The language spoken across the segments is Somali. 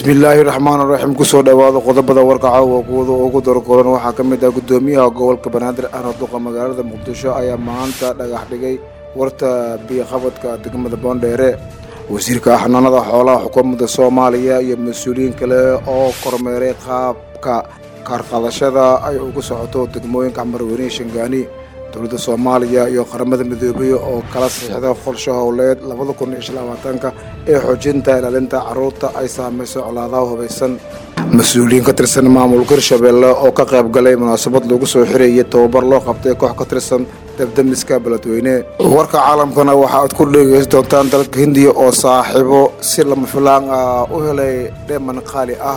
bismillaahi raxmaan raxiim kusoo dhowaada qodobada warka caawa kuwada ugu dargoran waxaa ka mid ah gudoomiyaha gobolka banaadir ahna duqa magaalada muqdisho ayaa maanta dhagax dhigay warta biyoqabadka degmada boondheere wasiirka xanaanada xoolaha xukuumadda soomaaliya iyo mas-uuliyiin kale oo kormeeray qaabka kaarqadashada ay ugu socoto degmooyinka camarweyne shangaani dowladda soomaaliya iyo qaramada midoobay oo kala saxiixda qorshe howleed labada kun iyo shan labaatanka ee xoojinta ilaalinta carruurta ay saamayso colaadaha hubaysan mas-uuliyiin ka tirsan maamulka hirshabeelle oo ka qayb galay munaasabad lagu soo xirayay tababar loo qabtay koox ka tirsan dabdamiska beledweyne warka caalamkana waxa aad ku dhegeysan doontaan dalka hindiya oo saaxiibo si lama filaan ah u helay dheeman qaali ah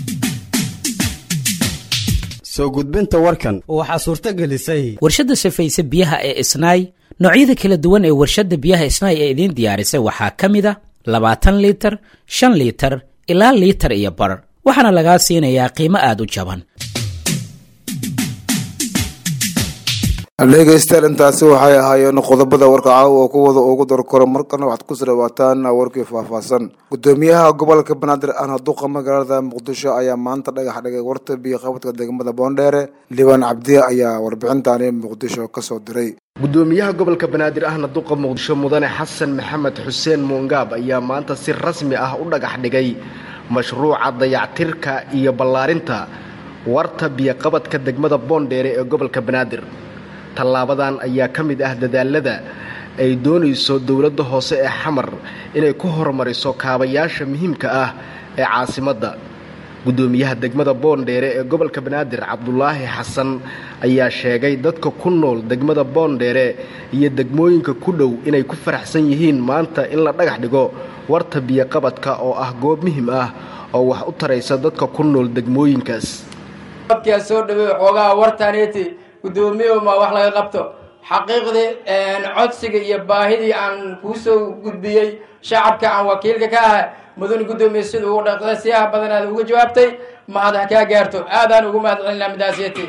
soo gudbinta warkan waxaa suurto gelisay warshadda safayse biyaha ee isnaay noocyada kala duwan ee warshadda biyaha isnaay ee idiin diyaarisay waxaa ka mid a labaatan liitar shan liitar ilaa liitar iyo bar waxaana lagaa siinayaa qiimo aada u jaban dhegeystayaal intaasi waxay ahaayeen qodobada warka caawa oo kuwada ugu darkoro markana waxaad kusoo dhawaataan warkii faahfaahsan gudoomiyaha gobolka banaadir ahna duqa magaalada muqdisho ayaa maanta dhagax dhigay warta biyoqabadka degmada boondheere liibaan cabdi ayaa warbixintani muqdisho kasoo diray gudoomiyaha gobolka banaadir ahna duqa muqdisho mudane xasan maxamed xuseen muungaab ayaa maanta si rasmi ah u dhagax dhigay mashruuca dayactirka iyo ballaarinta warta biyoqabadka degmada boondheere ee gobolka banaadir tallaabadan ayaa ka mid ah dadaalada ay doonayso dowladda hoose ee xamar inay ku horumariso kaabayaasha muhiimka ah ee caasimadda guddoomiyaha degmada boondheere ee gobolka banaadir cabdulaahi xasan ayaa sheegay dadka ku nool degmada boondheere iyo degmooyinka ku dhow inay ku faraxsan yihiin maanta in la dhagax dhigo warta biyoqabadka oo ah goob muhiim ah oo wax u taraysa dadka ku nool degmooyinkaas gudoomiye ma wax laga qabto xaqiiqdii codsiga iyo baahidii aan kuu soo gudbiyey shacabka aan wakiilka ka ahay mudane guddoomiye sida ugu dhaqda siyaha badan aad uga jawaabtay mahad ha kaa gaarto aadaan ugu mahad celinaa midaasiyati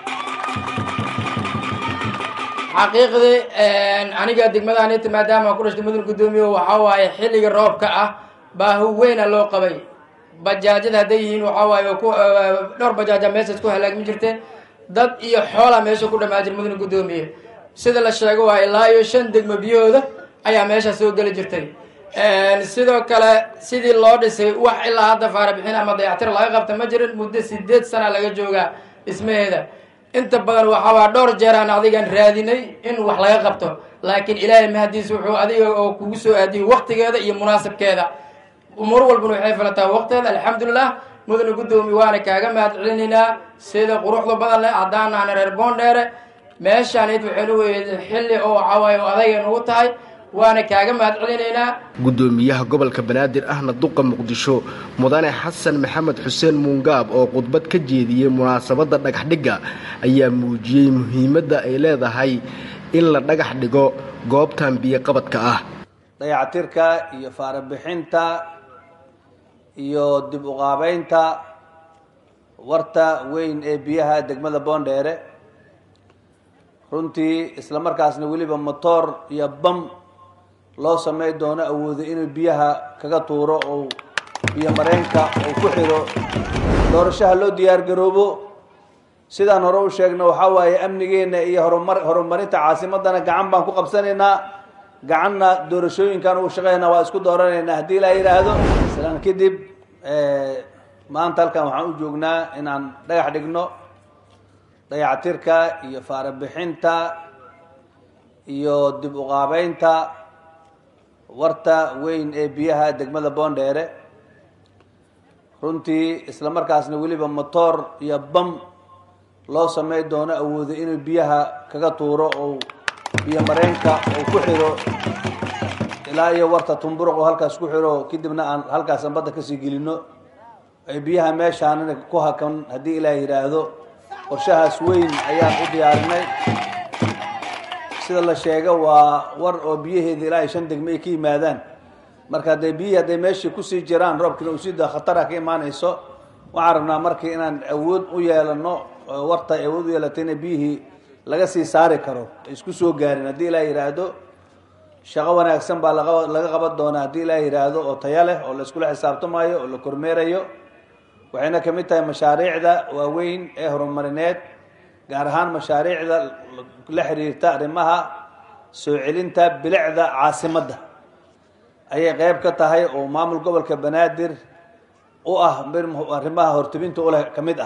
xaqiiqdii aniga degmadaanita maadaama ku dhashtay mudane guddoomiye waxaa waaye xilliga roobka ah baahi weyna loo qabay bajaajada hadday yihiin waxaa waaye dhowr bajaaja meeshaas ku halaagmi jirte dad iyo xoola meesha ku dhammaa jir mudane guddoomiye sida la sheego waa ilaa iyo shan degmo biyahooda ayaa meesha soo geli jirtay sidoo kale sidii loo dhisay wax ilaa hadda faarabixin ama dayactir laga qabta ma jirin muddo sideed sana laga joogaa dhismaheeda inta badan waxaa waa dhowr jeeraan adigan raadinay in wax laga qabto laakiin ilaahay mahadiis wuxuu adiga oo kugu soo aadiyey waktigeeda iyo munaasabkeeda umur walbana waxay falataa waqteeda alxamdulilah mudane guddoomiye waana kaaga mahad celinaynaa sida quruxda badan leh haddaan ahna reer boondheere meeshaanayd waxaynu weyd xilli oo waxawaaye oo adayga nugu tahay waana kaaga mahad celinaynaa guddoomiyaha gobolka banaadir ahna duqa muqdisho mudane xasan maxamed xuseen muungaab oo khudbad ka jeediyey munaasabadda dhagaxdhigga ayaa muujiyey muhiimadda ay leedahay in la dhagax dhigo goobtan biyoqabadka ah dayactirka iyo faarabixinta iyo dib uqaabeynta warta weyn ee biyaha degmada boondheere runtii isla markaasna weliba motoor iyo bam loo samey doono awoodo inuu biyaha kaga tuuro oo biyo mareenka uu ku xiro doorashaha loo diyaar garoobo sidaan hore u sheegna waxaa waaye amnigeena iyo horumar horumarinta caasimadana gacan baan ku qabsanaynaa gacanna doorashooyinkan uu shaqeynaa waa isku dooranaynaa haddii la yidhaahdo islaan kadib maanta halkan waxaan u joognaa inaan dhagax dhigno dayactirka iyo faarabixinta iyo dib uqaabeynta warta weyn ee biyaha degmada boondheere runtii isla markaasna weliba motoor iyo bam loo samey doono awoodo inuu biyaha kaga tuuro oo biyo mareenka uu ku xiro ilaa iyo warta tumburuq oo halkaas ku xiro kadibna aan halkaasan badda kasii gelino ay biyaha meeshaanina ku hakan haddii ilaah yidhaahdo qorshahaas weyn ayaan u diyaarinay sida la sheega waa war oo biyaheeda ilaa iyo shan degmo ay ka yimaadaan marka hadday biyihii hadday meeshii kusii jiraan roobkina uu sii da khatara ka imaanayso waxaan rabnaa markii inaan awood u yeelano warta ay awood u yeelatay ina biyihii laga sii saari karo isku soo gaarin haddii ilaa yidhaahdo shaqo wanaagsan baa laga laga qaban doonaa haddii ilaa yidhaahdo oo taya leh oo la iskula xisaabtamayo oo la kormeerayo waxayna ka mid tahay mashaariicda waaweyn ee horumarineed gaar ahaan mashaariicda la xiriirta arrimaha soo celinta bilicda caasimadda ayay qeyb ka tahay oo maamul gobolka banaadir u ah arrimaha hortubinta uleh ka mid ah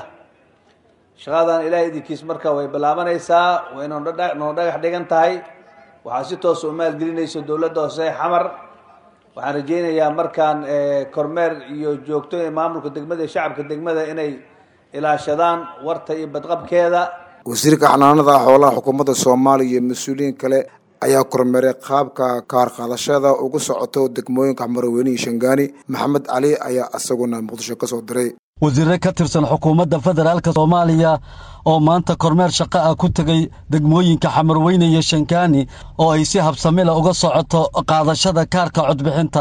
shaqadan ilaahay idinkiis marka way bilaabanaysaa way noo dhagax dhigan tahay waxaa si toosa u maalgelinayso dowladda hoose xamar waxaan rajaynayaa markaan kormeer iyo joogto ee maamulka degmada iyo shacabka degmada inay ilaashadaan warta iyo badqabkeeda wasiirka xanaanada xoolaha xukuumadda soomaaliya iyo mas-uuliyiin kale ayaa kormeeray qaabka kaar qaadashada ugu socoto degmooyinka xmarweyne iyo shangaani maxamed cali ayaa isaguna muqdisho ka soo diray wasiire ka tirsan xukuumadda federaalk soomaaliya oo maanta kormeer shaqo ah ku tegey degmooyinka xamarweyne iyo shangaani oo ay si habsamila uga socoto qaadashada kaarka codbixinta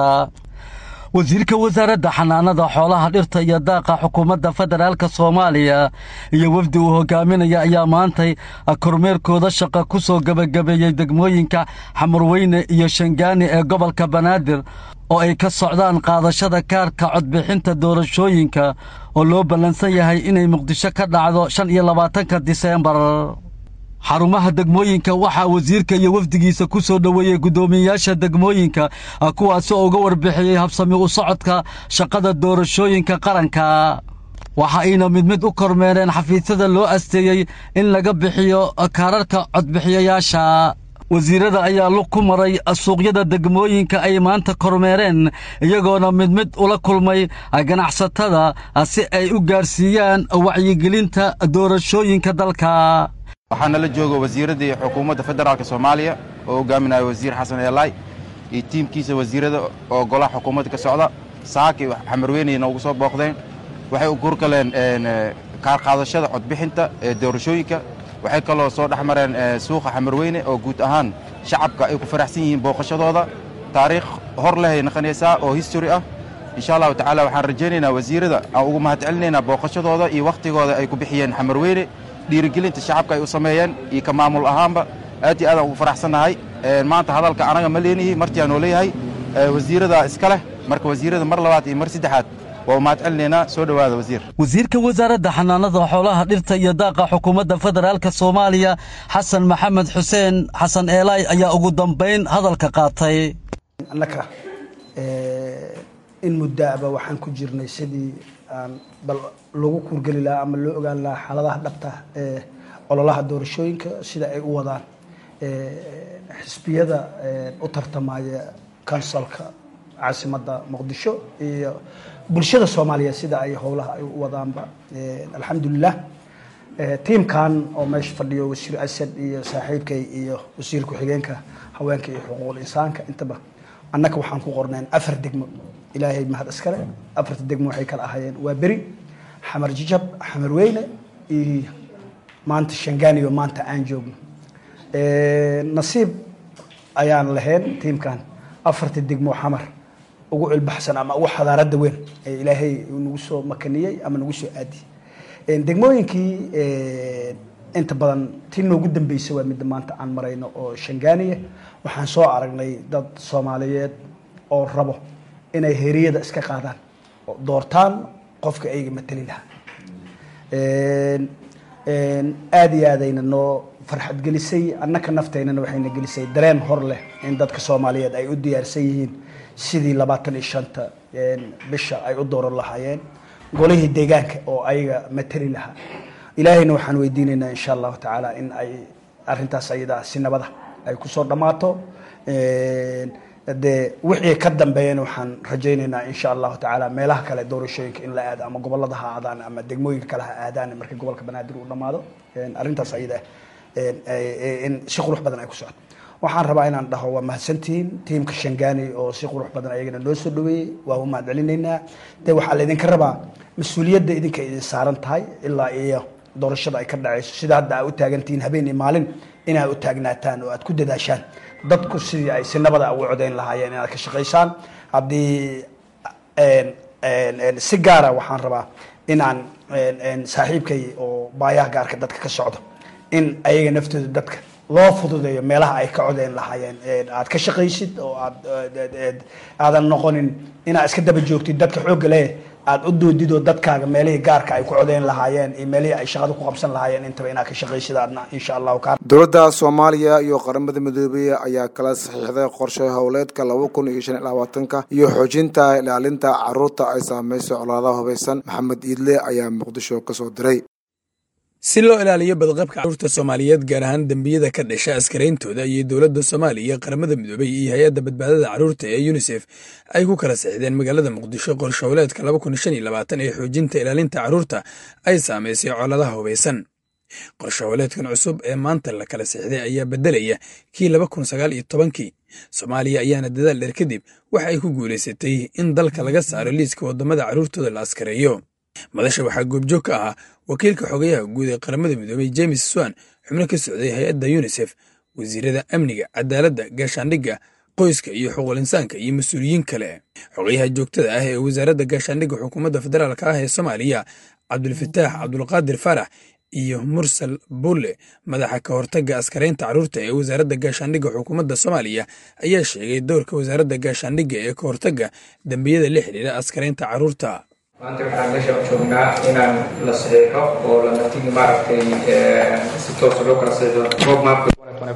wasiirka wasaaradda xanaanada xoolaha dhirta iyo daaqa xukuumadda federaalk soomaaliya iyo wafdi uu hogaaminaya ayaa maantay kormeerkooda shaqa ku soo gebagabeeyey degmooyinka xamarweyne iyo shangaani ee gobolka banaadir oo ay ka socdaan qaadashada kaarka codbixinta doorashooyinka oo loo ballansan yahay inay muqdisho ka dhacdo shan iyo labaatanka diseembar xarumaha degmooyinka waxaa wasiirka iyo wafdigiisa ku soo dhoweeyey guddoomiyeyaasha degmooyinka kuwaasi oo uga warbixiyey habsami u socodka shaqada doorashooyinka qaranka waxa ayna mid mid u kormeereen xafiisyada loo asteeyey in laga bixiyo kaararka codbixiyayaasha wasiirada ayaa lug ku maray suuqyada degmooyinka ay maanta kormeereen iyagoona mid mid ula kulmay ganacsatada si ay u gaarsiiyaan wacyigelinta doorashooyinka dalka waxaana la jooga wasiiradii xukuumadda federaalk soomaaliya oo hogaaminaya wasiir xasan eelaay iyo tiimkiisa wasiirada oo golaha xukuumadda ka socda saaki xamarweyneyna ugu soo booqdeen waxay u kurgaleen kaar qaadashada codbixinta ee doorashooyinka waxay kaloo soo dhex mareen suuqa xamarweyne oo guud ahaan shacabka ay ku faraxsan yihiin booqashadooda taariikh hor lehay naqanaysaa oo history ah insha allahu tacaala waxaan rajaynaynaa wasiirada aan ugu mahad celinaynaa booqashadooda iyo wakhtigooda ay ku bixiyeen xamarweyne dhiirigelinta shacabka ay u sameeyeen iyo ka maamul ahaanba aad iyo aadaan ugu faraxsannahay maanta hadalka anaga ma leenihi martiaan oo leeyahay wasiirada iska leh marka wasiirada mar labaad iyo mar saddexaad waa mahad celinaynaa soo dhowaada wasiir wasiirka wasaaradda xanaanada xoolaha dhirta iyo daaqa xukuumadda federaalk soomaaliya xasan maxamed xuseen xasan eelaay ayaa ugu dambayn hadalka qaatay annaka in muddaaba waxaan ku jirnay sidii aan bal lagu kuurgeli lahaa ama loo ogaan lahaa xaaladaha dhabta ee ololaha doorashooyinka sida ay u wadaan xisbiyada u tartamaya kansalka caasimadda muqdisho iyo bulshada soomaaliyeed sida ay howlaha ay u wadaanba alxamdulilah tiimkan oo meesha fadhiyo wasiir asad iyo saaxiibkay iyo wasiir ku-xigeenka haweenka iyo xuquuqul insaanka intaba annaka waxaan ku qorneen afar degmo ilaahay mahad iskale afarta degmo waxay kala ahaayeen waa beri xamar jijab xamar weyne iyo maanta shangaaniyo maanta aan joogno nasiib ayaan lahayn tiimkan afarta degmo xamar ugu cilbaxsan ama ugu xadaarada weyn ee ilaahay nagu soo makaniyey ama nagu soo aadiyey degmooyinkii inta badan tii noogu dambeysay waa midda maanta aan marayno oo shangaaniya waxaan soo aragnay dad soomaaliyeed oo rabo inay heriyada iska qaadaan oo doortaan qofka ayga matali lahaa aada iyo aadayna noo farxad gelisay annaka nafteynana waxayna gelisay dareen hor leh in dadka soomaaliyeed ay u diyaarsan yihiin sidii labaatan iyo shanta bisha ay u dooran lahaayeen golihii deegaanka oo ayaga matali lahaa ilaahayna waxaan weydiinaynaa insha allahu tacaala in ay arintaas ayadaa si nabada ay kusoo dhammaato dee wixii ka dambeeyana waxaan rajaynaynaa insha allahu tacaala meelaha kale doorashooyinka in la aado ama gobolada ha aadaan ama degmooyinka kale ha aadaan markii gobolka banaadir uu dhammaado arrintaas ayada in si qurux badan ay ku socoto waxaan rabaa inaan dhaho waa mahadsantihiin tiimka shangaani oo si qurux badan ayagana noo soo dhaweeyey waa u mahad celinaynaa de waxaa laydinka rabaa mas-uuliyadda idinka idin saaran tahay ilaa iyo doorashada ay ka dhacayso sida hadda aa u taagantihiin habeen iyo maalin inaad u taagnaataan oo aad ku dadaashaan dadku sidii ay si nabada ugu codayn lahaayeen inaad ka shaqaysaan haddii si gaara waxaan rabaa inaan saaxiibkay oo baayaha gaarka dadka ka socdo in ayaga naftooda dadka loo fududeeyo meelaha ay ka codeyn lahaayeen aad ka shaqaysid oo aad aadan noqonin inaad iska daba joogtid dadka xoogga leh aad u doodid oo dadkaaga meelihii gaarka ay ku codeyn lahaayeen iyo meelihii ay shaqada ku qabsan lahaayeen intaba inaad ka shaqaysid aadna insha allahu kaa dowladda soomaaliya iyo qaramada midoobey ayaa kala saxiixday qorshe howleedka laba kun iyo shan iyo labaatanka iyo xoojinta ilaalinta caruurta ay saameyso colaadaha hubaysan maxamed iidle ayaa muqdisho kasoo diray si loo ilaaliyo badqabka carruurta soomaaliyeed gaar ahaan dembiyada ka dhasha askarayntooda iyo dowladda soomaaliya qaramada midoobey iyo hay-adda badbaadada carruurta ee yunisef ay ku kala sixdeen magaalada muqdisho qorshowleedka laba kun shan iyo labaatan ee xoojinta ilaalinta carruurta ay saamaysay coladaha hubaysan qorshowleedkan cusub ee maanta la kala sixday ayaa beddelaya kii laba kun sagaal iyo tobankii soomaaliya ayaana dadaal dheer kadib waxa ay ku guulaysatay in dalka laga saaro liiska waddamada carruurtooda la askareeyo madasha waxaa goobjoog ka ahaa wakiilka xogayaha guud ee qaramada midoobey james swan xubno ka socday hay-adda yunisef wasiirada amniga cadaaladda gaashaandhigga qoyska iyo xuquuq insaanka iyo mas-uuliyiin kale xogayaha joogtada ah ee wasaaradda gaashaandhigga xukuumadda federaalk ah ee soomaaliya cabdulfataax cabdulqaadir faarax iyo mursal bulle madaxa ka hortagga askaraynta carruurta ee wasaaradda gaashaandhigga xukuumadda soomaaliya ayaa sheegay doorka wasaaradda gaashaandhigga ee ka hortagga dembiyada la xidhiira askaraynta carruurta maanta waxaan meesha joognaa inaan la saxiixo oo la natigi maaragtay si toosa loo kala saxiixo roadmapka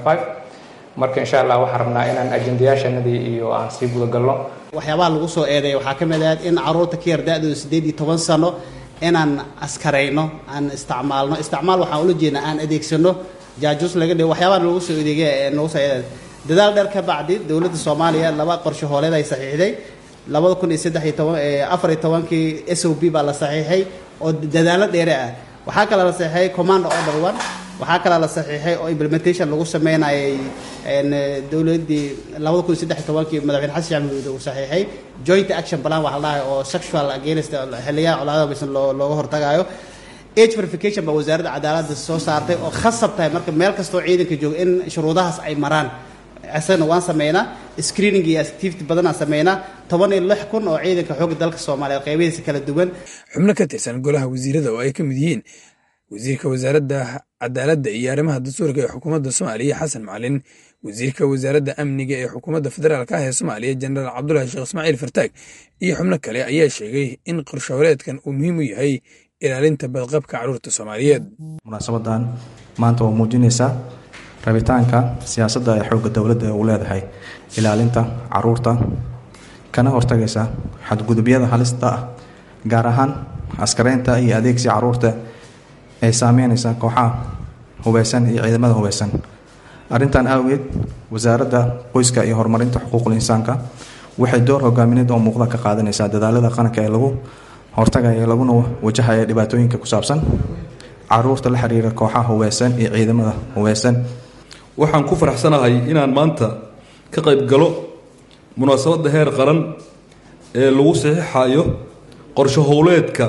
marka insha allah waxaan rabnaa inaan ajendayaashanadii iyo aan sii gudagalno waxyaabaha lagu soo eedeeya waxaa ka mid ah in carruurta ka yar da-dooda siddeed iyo toban sano inaan askarayno aan isticmaalno isticmaal waxaan ula jeednaa aan adeegsano jaajus laga dhigo waxyaabaha nagu soo edeegay nagu soo eedeey dadaal dheer ka bacdi dowladda soomaaliya laba qorshe hooleed ay saxiixday labada kun iyo saddex iyo toban afar iyo tobankii s o b baa la saxiixay oo dadaalo dheere ah waxaa kaloo la saxiixay command order one waxaa kaloo la saxiixay oo implementation lagu sameynayay dowladdii labada kun iyo saddex iyo tobankii madaxweyne xasan sheekh maxamuud uu saxiixay joint action plan waxaa la dhahay oo sexual against xiliyaha colaadaha baysan loo looga hortagayo age verification baa wasaaradda cadaaladda soo saartay oo khasab tahay marka meel kastoo ciidanka jooga in shuruudahaas ay maraan isagana waan sameynaa screening iyo activity badanaan sameynaa toban iyo lix kun oo ciidanka xoogga dalka soomaaliyeed qeybihiisa kala duwan xubno ka tirsan golaha wasiirada oo ay ka mid yihiin wasiirka wasaaradda cadaaladda iyo arrimaha dastuurka ee xukuumadda soomaaliya xasan macalin wasiirka wasaaradda amniga ee xukuumadda federaalk ah ee soomaaliya jenaraal cabdulahi sheekh ismaaciil fartaag iyo xubno kale ayaa sheegay in qorshohoreedkan uu muhiim u yahay ilaalinta badqabka carruurta soomaaliyeed munaasabadan maanta waa muujinaysaa rabitaanka siyaasadda ee xoogga dowladda ee uu leedahay ilaalinta caruurta kana hortagaysa xadgudubyada halista ah gaar ahaan askareynta iyo adeegsiga caruurta ay saameynaysa kooxaha hubeysan iyo ciidamada hubeysan arrintan awgeed wasaaradda qoyska iyo horumarinta xuquuqul insaanka waxay door hogaamineed oo muuqda ka qaadanaysaa dadaalada qaranka ee lagu hortagaya laguna wajahaya dhibaatooyinka ku saabsan caruurta la xiriira kooxaha hubeysan iyo ciidamada hubeysan waxaan ku faraxsanahay inaan maanta ka qayb galo munaasabadda heer qaran ee lagu saxiixayo qorsho howleedka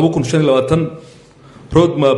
roadmap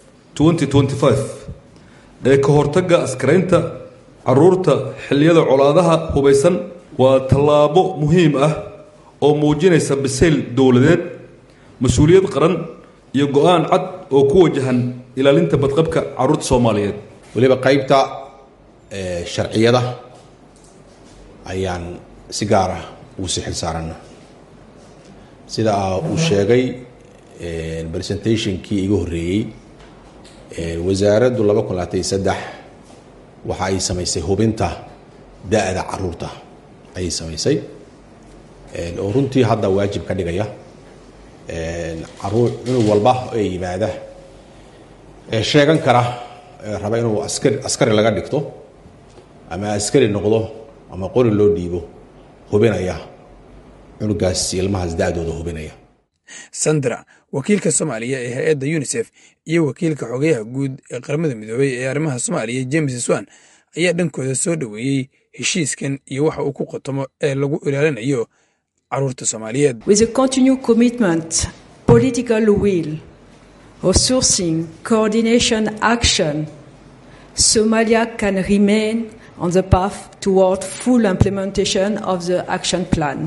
ee ka hortagga askaraynta caruurta xilliyada colaadaha hubeysan waa tallaabo muhiim ah oo muujinaysa bisayl dowladeed mas-uuliyad qaran iyo go-aan cad oo ku wajahan ilaalinta badqabka caruurta soomaaliyeed weliba qaybta sharciyada ayaan si gaar ah ugu sii xil saarana sida uu sheegay presentationkii iga horreeyey wasaaraddu laba kun labaatan iyo saddex waxa ay samaysay hubinta da-da caruurta ayay samaysay oo runtii hadda waajib ka dhigaya caruur cunug walba ee yimaada ee sheegan kara raba inuu askari askari laga dhigto ama askari noqdo ama qori loo dhiibo hubinaya cunugaas ilmahaas da-dooda hubinaya sandra wakiilka soomaaliya ee hay-adda yunisef iyo wakiilka xogayaha guud ee qaramada midoobey ee arrimaha soomaaliya james swan ayaa dhankooda soo dhoweeyey heshiiskan iyo waxa uu ku qotomo ee lagu ilaalinayo caruurta soomaaliyeed with a continued commitment political will resourcing coordination action somalia can remain on the path toward full implementation of the action plan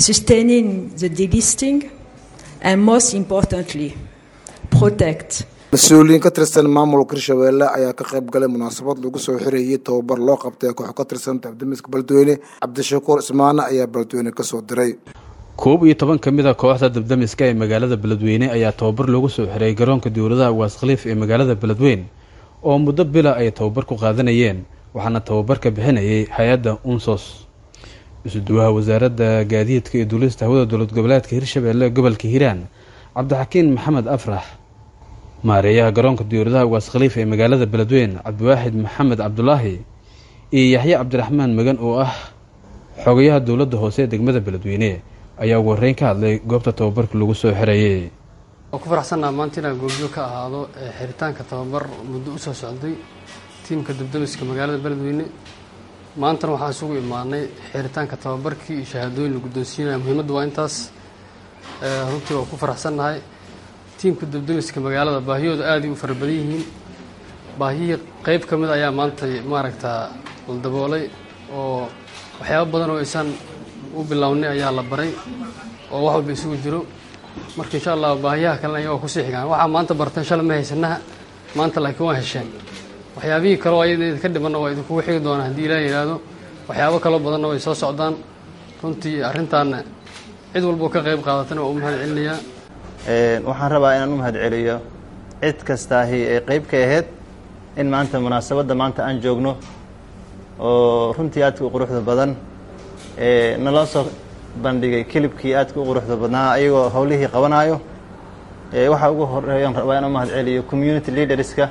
sustaining the delisting and most importantly, protect mas-uuliyiin ka tirsan maamulka hirshabeelle ayaa ka qayb galay munaasabad lagu soo xirayay tababar loo qabtay koox ka tirsan dabdamiska beledweyne cabdishakuur ismaane ayaa beledweyne kasoo diray koob iyo toban ka mid a kooxda dabdamiska ee magaalada beledweyne ayaa tababar loogu soo xiray garoonka dowladaha ugaas khaliif ee magaalada beledweyne oo muddo bila ay tababar ku qaadanayeen waxaana tababarka bixinayay hay-adda unsos isuduwaha wasaaradda gaadiidka iyo duulista hawada dowlad goboleedka hirshabeelle gobolka hiiraan cabdixakiin maxamed afrax maareeyaha garoonka dowladaha ugaas khaliif ee magaalada beledweyne cabdiwaaxid maxamed cabdulaahi iyo yaxye cabdiraxmaan magan oo ah xogayaha dowladda hoose ee degmada beledweyne ayaa ugu horreyn ka hadlay goobta tababarka lagu soo xirayay waan ku faraxsannaha maanta inaan goobjoog ka ahaado xiritaanka tababar muddo u soo socday tiimka dabdamiska magaalada beledweyne maantana waxaan isugu imaanay xiritaanka tababarkii iyo shahaadooyin la guddoonsiinaya muhiimaddu waa intaas runtii waan ku faraxsannahay tiimka dabdamiska magaalada baahiyooda aaday u fara badan yihiin baahiyihii qeyb ka mid ayaa maanta maaragtaa la daboolay oo waxyaabo badan oo aysan u bilownay ayaa la baray oo wax walba isugu jiro marka insha allah baahiyaha kalena ayaga waa kusii xigaan waxaa maanta barteen shalay ma haysanaha maanta laakiin waa hesheen waxyaabihii kaleo ayada idinka dhimanna waa idinkugu xigi doonaa haddii ilaah yidhaahdo waxyaabo kaloo badanna way soo socdaan runtii arrintaana cid walboo ka qayb qaadatana waa u mahad celinayaa waxaan rabaa inaan u mahad celiyo cid kastaahi ee qayb ka ahayd in maanta munaasabadda maanta aan joogno oo runtii aadka u quruxda badan naloo soo bandhigay kilibkii aadka u quruxda badnaa ayagoo howlihii qabanaayo waxaa ugu horeeyan rabaa inaan u mahad celiyo community leaderska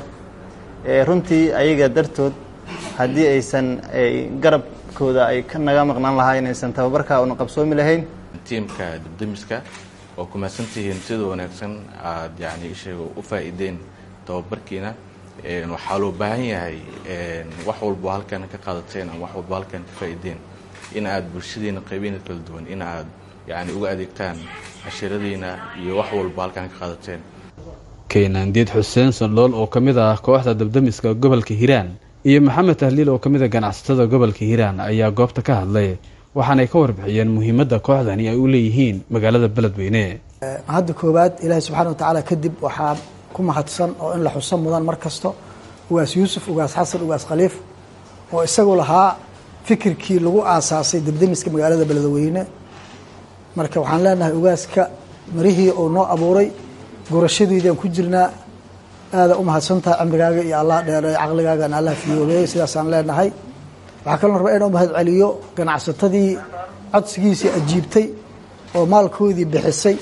runtii ayaga dartood haddii aysan garabkooda ay ka naga maqnaan lahayn aysan tababarkaa una qabsoomi lahayn tiimka dabdamiska oo ku mahadsantihiin sida wanaagsan aad yani isheega u faa'iideen tababarkiina waxaa loo baahan yahay wax walbo halkan ka qaadateen ama wax walbo halkan ka faa'iideen in aad bulshadiina qaybiina kala duwan in aad yani uga adeegtaan cashiiradiina iyo wax walbo halkan ka qaadateen keenaandiid xuseen sandhool oo ka mid ah kooxda dabdamiska gobolka hiiraan iyo maxamed tahliil oo ka mid a ganacsatada gobolka hiiraan ayaa goobta ka hadlay waxaanay ka warbixiyeen muhiimadda kooxdani ay u leeyihiin magaalada beledweyne hadda koowaad ilaahay subxaana wa tacaala kadib waxaa ku mahadsan oo in la xuso mudan mar kasto ugaas yuusuf ugaas xasan ugaas khaliif oo isagu lahaa fikirkii lagu aasaasay dabdamiska magaalada beledweyne marka waxaan leenahay ugaaska marihii uu noo abuuray gurashadiidaan ku jirnaa aada u mahadsantahay cimrigaaga iyo allah dheereey caqligaagana allah fiyoobeeyey sidaasaan leenahay waxaa kaloo rabaa inuu mahad celiyo ganacsatadii codsigiisii ajiibtay oo maalkoodii bixisay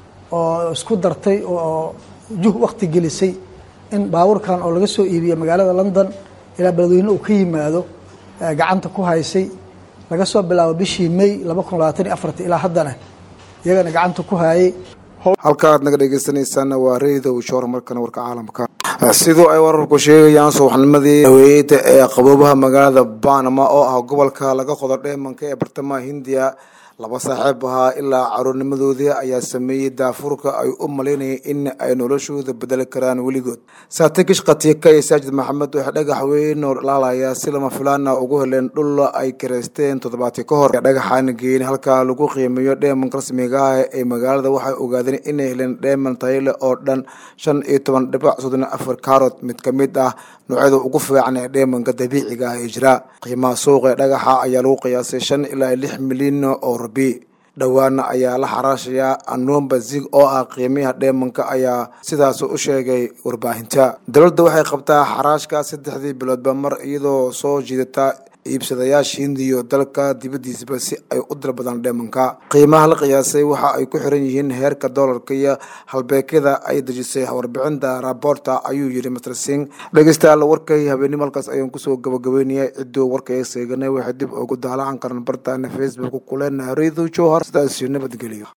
oo isku dartay oo juh wakti gelisay in baabuurkan oo laga soo iibiyo magaalada london ilaa beledweyne uu ka yimaado gacanta ku haysay laga soo bilaabo bishii may laba kun labaatan iyo afarta ilaa haddana iyagana gacanta ku haayay halkaaad naga dhegeysanaysaana waa reedow shoor markana warka caalamka sidoo ay wararku sheegayaan subaxnimadii haweeneyda ee qaboobaha magaalada banama oo ah gobolka laga qodo dheemanka ee bartamaha hindiya laba saaxiib ahaa ilaa caruurnimadoodii ayaa sameeyey daafurka ay u malaynayeen in ay noloshooda bedeli karaan weligood saatikish khatiika iyo saajid maxamed waxay dhagax weyn oo dhalaalaya si lama filaana ugu heleen dhul ay kareysteen toddobaadkii ka hor dhagaxaan geyn halkaa lagu qiimeeyo dheemanka rasmiga ah ee magaalada waxay ogaadeen inay heleen dheeman tayale oo dhan shan iyo toban dhibac soddon afar kaarot mid ka mid ah noocyada ugu fiican ee dheemanka dabiiciga ah ee jira qiimaha suuqa ee dhagaxa ayaa lagu qiyaasay shan ilaa lix milyan oo rabi dhowaana ayaa la xaraashayaa anomba zig oo ah qiimiyaha dheemanka ayaa sidaas u sheegay warbaahinta dowladda waxay qabtaa xaraashka saddexdii biloodba mar iyadoo soo jiidata iibsadayaasha hindiyo dalka dibaddiisaba si ay u dalbadaan dheemanka qiimaha la qiyaasay waxa ay ku xiran yihiin heerka doolarka iyo halbeegyada ay dejisay warbixinta raboorta ayuu yidhi master sing dhegeystayaal warkay habeenimo halkaas ayaan kusoo gabagabeynayay cidduu warka ee seeganay waxay dib ugu daalacan karan bartaana facebook kuleenahay reedo jowhar sidaas iyo nabadgelyo